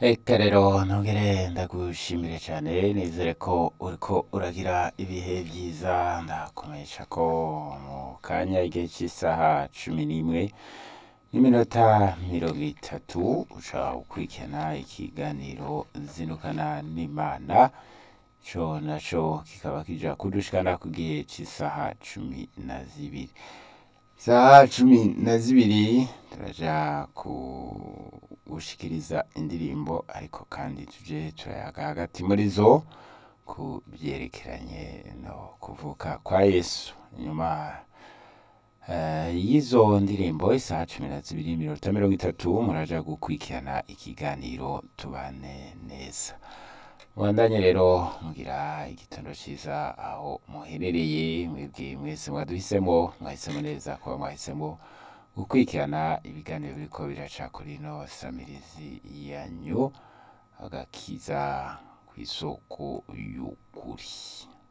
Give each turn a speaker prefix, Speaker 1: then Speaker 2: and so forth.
Speaker 1: Eka rero ntugere ndagushimire cyane nizere ko uriko uragira ibihe byiza ndakumenyesha ko mu kanya igihe cy'isaha cumi n'imwe n'iminota mirongo itatu uca ukurikirana ikiganiro zinukana n'imana co naco kikaba kija kudushikana ku gihe cy'isaha cumi na zibiri isaha cumi na zibiri turaja kugushikiriza indirimbo ariko kandi tuje turayaga hagati muri zo ku byerekeranye no kuvuka kwa yesu nyuma eh, y'izo ndirimbo isaha cumi na zibiri iminota mirongo itatu muraja gukurikirana ikiganiro tubane neza mubandanye rero mugira igitondo ciza aho muherereye mwebwe mwese mwaduhisemo mwahisemo neza kuba mwahisemo gukurikirana ibiganiro biriko biraca kuri ino samirizi yanyu agakiza kw'isoko y'ukuri